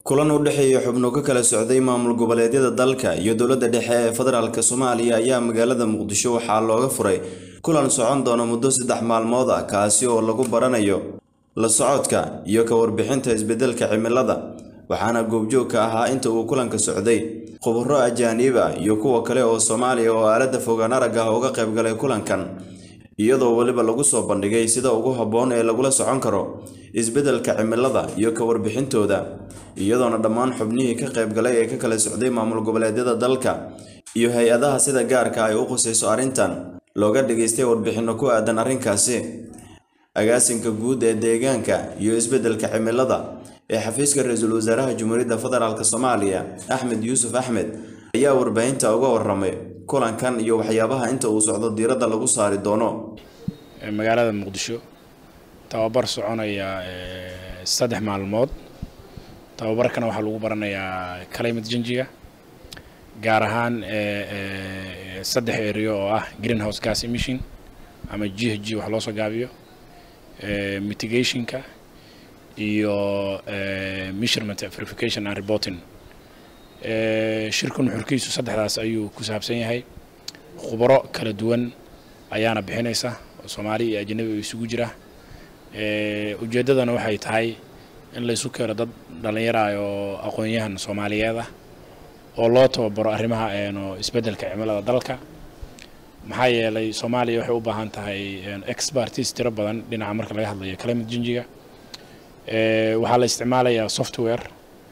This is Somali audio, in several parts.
kulan u dhexeeya xubno ka kala socday maamul goboleedyada dalka iyo dowladda dhexe ee federaalk soomaaliya ayaa magaalada muqdisho waxaa looga furay kulan socon doona muddo saddex maalmood ah kaasi oo lagu baranayo la socodka iyo ka warbixinta isbeddelka cimilada waxaana goobjoog ka ahaa inta uu kulanka socday khubaro ajaaniib ah iyo kuwa kale oo soomaaliya oo aaladda fogaan arag ah uga qaybgalay kulankan iyadoo weliba lagu soo bandhigay sida ugu habboon ee lagula socon karo isbeddelka cimilada iyo ka warbixintooda iyadoona dhammaan xubnihii ka qaybgalay ee ka kala socday maamul goboleedyada dalka iyo hay-adaha sida gaarka ay u khusayso arrintan looga dhageystay warbixinno ku aadan arrinkaasi agaasinka guud ee deegaanka iyo isbeddelka cimilada ee xafiiska ra-iisul wasaaraha jumhuuriyadda federaalk soomaaliya axmed yuusuf axmed ayaa warbaahinta uga waramay kulankan iyo waxyaabaha inta uu socdo diiradda lagu saari doono magaalada muqdisho tababar soconaya saddex maalmood tababarkana waxaa lagu baranayaa climate changiga gaar ahaan saddex area oo ah greenhouse gas emission ama g h g wax loo soo gaabiyo mitigationka iyo measurement verification and reporting shirkan xurkiisu saddexdaas ayuu ku saabsan yahay khubaro kala duwan ayaana bixinaysa oo soomaali iyo ajanabi isugu jira ujeeddadana waxay tahay in laysu keeno dad dhallinyara oo aqoon-yahan soomaaliyeed ah oo loo tababaro arrimaha isbeddelka cimilada dalka maxaa yeelay soomaaliya waxay u baahan tahay expertis tiro badan dhinaca marka laga hadlayo climate changiga waxaa la isticmaalayaa software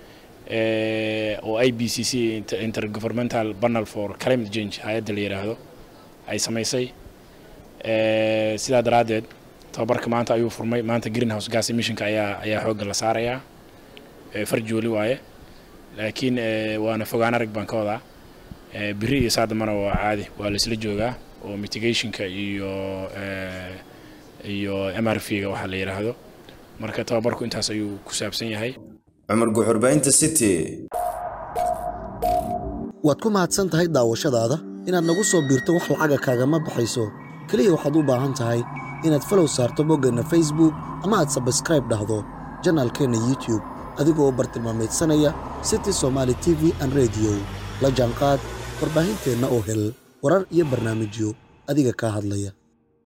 oo i b c c intergovernmental panel for climate change hay-adda la yidhaahdo ay samaysay sidaa daraaddeed tababarka maanta ayuu furmay maanta greenhouse gas emissionka ayaa ayaa xoogga la saarayaa farjooli waaye laakiin waana fogaan arag baan ka wadaa biri iyo saadamana waa caadi waa la isla joogaa oo mitigationka iyo iyo m r v ga waxaa la yidhaahdo marka tababarku intaas ayuu ku saabsan yahay cumar guxurbaynta city waad ku mahadsan tahay daawashadaada inaad nagu soo biirto wax lacaga kaagama baxayso keliya waxaad u baahan tahay inaad falow saarto boggeenna facebook ama aad sabskraib dhahdo janaalkeenna youtube adigoo bartilmaamaydsanaya city somaali t v an rediyo la jaanqaad warbaahinteenna oo hel warar iyo barnaamijyo adiga kaa hadlaya